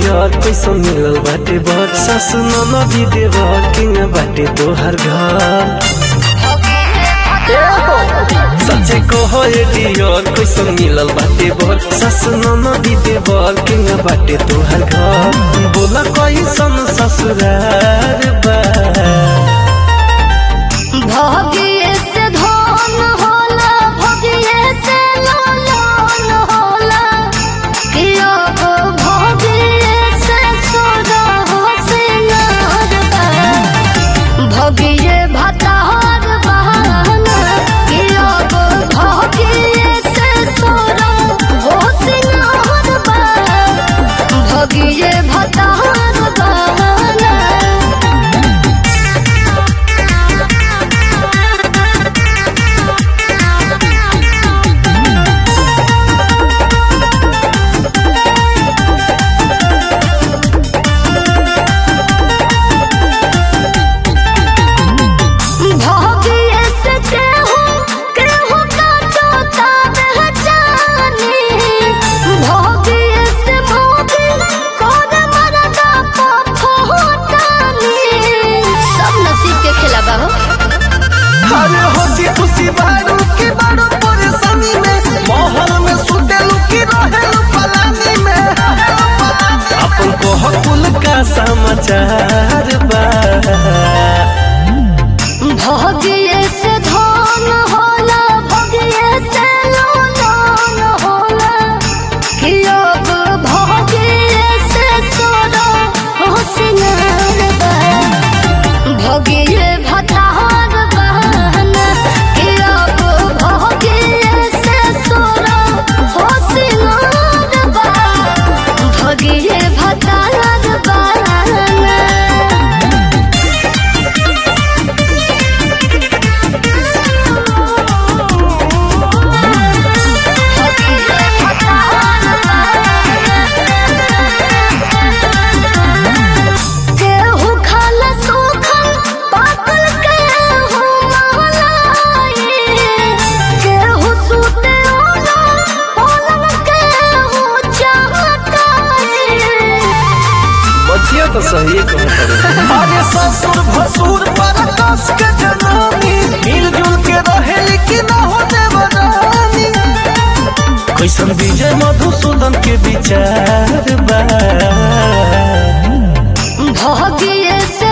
Deere कैसे मिलल बाटे बर सासु ननदी देवर किंग बाटे तोहर घर सच्चे कहो ए डियर कैसे मिलल बाटे बर सासु ननदी देवर किंग बाटे तोहर घर बोला कैसन ससुरार बा भगिए से धन होला भगिए से लालन होला किया गो भगिए से सोना हो सिंगार बा भगिए भतार बहाना किया गो भगिए से सोना हो सिंगार बा भगिए भतार बहाना भोगिए से केहू केहू का चोता पहचानी भोगिए से मोगी कोन मरदा पफोटानी सब नसीब के खेला बा हो अरे हंसी खुशी बारू की बारू परेशानी में महल में सुतेलू की रहेलू पलानी में अपन कह कुल का समाचार बा भोगिए से धन होला भोगिए से लोन होला कियो गो भोगिए से सोना हो सिंगार बा भोगिए भतार बहाना कियो गो भोगिए से सोना हो सिंगार बा भोगिए भतार बहाना केहू खाला सूखल पाकल केहू महलाई केहू सूते ओना पलंग केहू चहटाई बचिया तो सही कहत अरे ससुर भसुर पर कस के जनानी मिलजुल के रहे लेकिन ना हो देवरानी कैसन विजय मधुसूदन के विचार बा भोगिए से